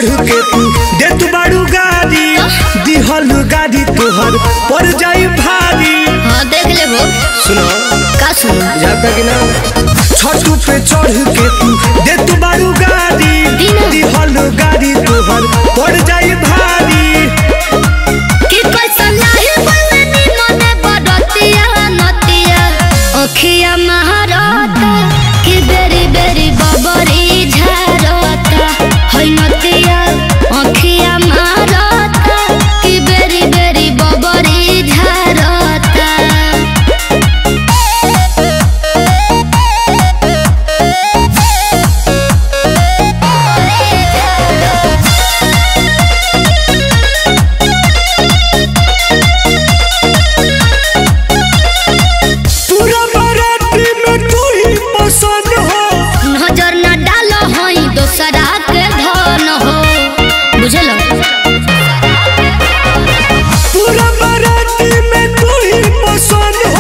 चढ़ के तू देत बाड़ू गाड़ी दिहल गाड़ी तोहर पड़ जाई भारी हाँ देख ले वो सुनो का सुनो जाता कि ना छठ पे चढ़ के तू देत बाड़ू गाड़ी दिना। दिहल गाड़ी तोहर पड़ जाई भारी कि कैसन लाही बलनी मने बडतिया नतिया अखिया महारता कि बेरी बेरी बबरी झारता है नतिया अखिया महारता कि बेरी बेरी बबरी झारता पूरा बाराती में तू ही पसंद हो नजर न डालो हई दोसरा के धन हो बुझलो पूरा बाराती में तू ही पसंद